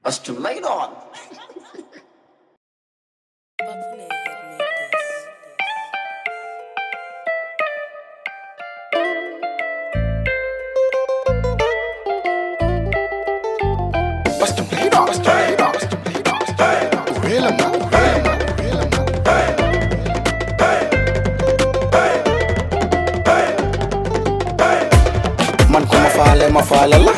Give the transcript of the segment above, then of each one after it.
Astum lay doon. Papune had made this. Astum lay doon. Astum lay doon. Astum lay doon. Wéela ma. Wéela ma. Wéela ma. man ku ma faale ma faale la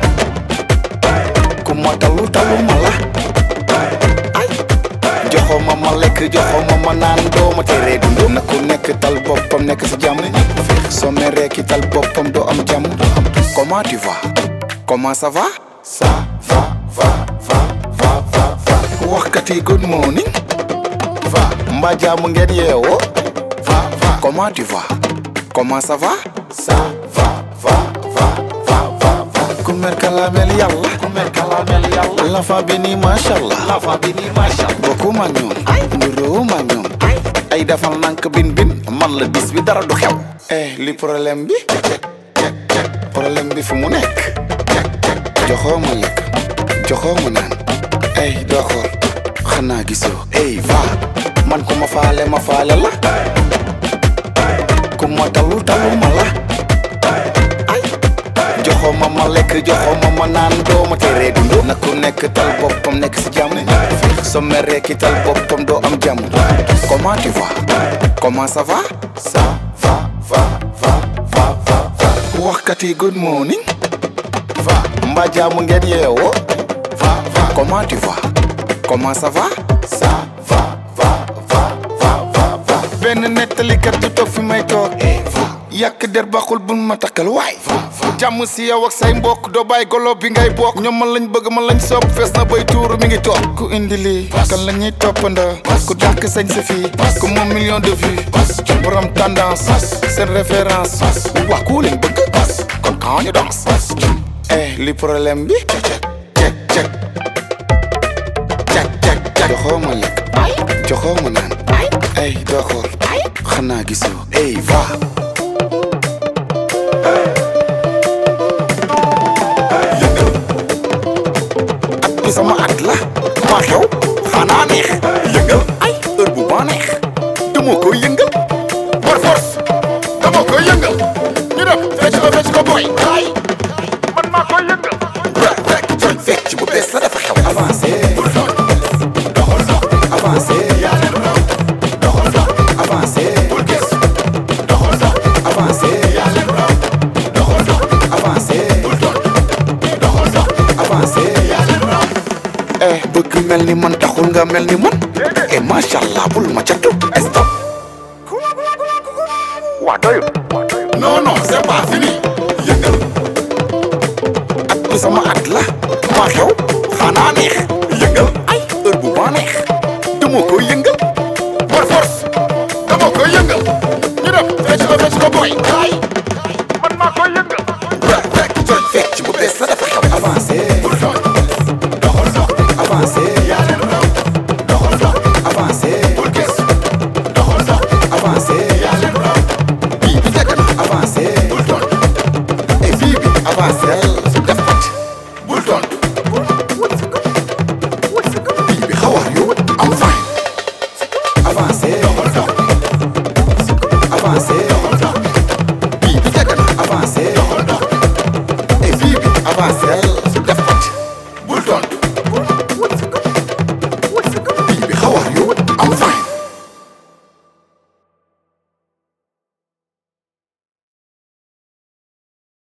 ku ma talu talu ma la ay joxo ma ma lekk joxo ma ma naan doo ma teree dund na ku nekk tal boppam nekk si jàmm soo meree ki tal boppam doo am jàmm comment tu vas comment ça va ça va va va va va va waxkati good morning va mbaa jàmm ngeen yeewoo va va comment tu vas comment ça va ça va va va va va va ku mer kalamel yàlla ku mer kalamel yàlla la fa bi nii masha Allah la fa bi nii masha Allah bokku ma ñoom nduroo ma ñoom ay defal nank bin bin man la bis bi dara du xew eh li problème bi problème bi fu mu nekk joxoo ma lekk joxoo ma naan ay doo xool xanaa gisoo ey va man ku ma faale ma faale la ku ma talu talu ma la ay joxoo ma ma lekk joxoo ma ma naan doo ma teree dund na ku nekk tal boppam nekk si jàmm soo meree ki tal boppam doo am jàmm comment tu vas comment ça va ça va va va va va va waxkati good morning va mbaa jàmm ngeen yeewoo va va comment tu vas comment ça va ça va va va va va va benn nettalikat du toog fi may toog yàq der baxul bul ma takkal waay jàmm si yow ak say mbokk doo bàyyi golo bi ngay bokk ñoom man lañ bëgg man lañ sopp fees na bay tuuru mi ngi toog ku indi lii kan la ñuy toppandoo ku dàq sañ sa fii ku moom million de vues borom tendance seen référence wax ku leen bëgg kon quand ñu danse eh li problème bi cek cek cek cek cek cek joxoo ma lekk joxoo ma naan ay doo xool xanaa gisoo ey va at bi sama at la maa xew xanaa neex yëngal ay heure bu ba neex dama koy yëngal par force dama koy yëngal ñu def fecc ko fecc ko boy ay man maa koy yëngal rek rek joñ fecc bu bees la dafa xew avancé doxal dox avancé doxal dox avancé bul gis doxal dox avancé doxal dox avancé bul dox doxal dox avancé eh bëgg mel ni man taxul nga mel ni man eh macha allah bul ma catu stop waa doyu non non c'est pas fini yëngal at bi sama at la maa xew xanaa neex yëngal ay heure bu ma neex dama koy yëngal par force dama koy yëngal ñu def fecc ko fecc ko boy ay man maa koy yëngal rek rek joñ fecc bu bees la dafa xew avancé doxal dox avancé doxal dox avancé bul gis doxal dox avancé bii bi njëkk na avancé bul tontu et bii bi avancé def pat bul tontu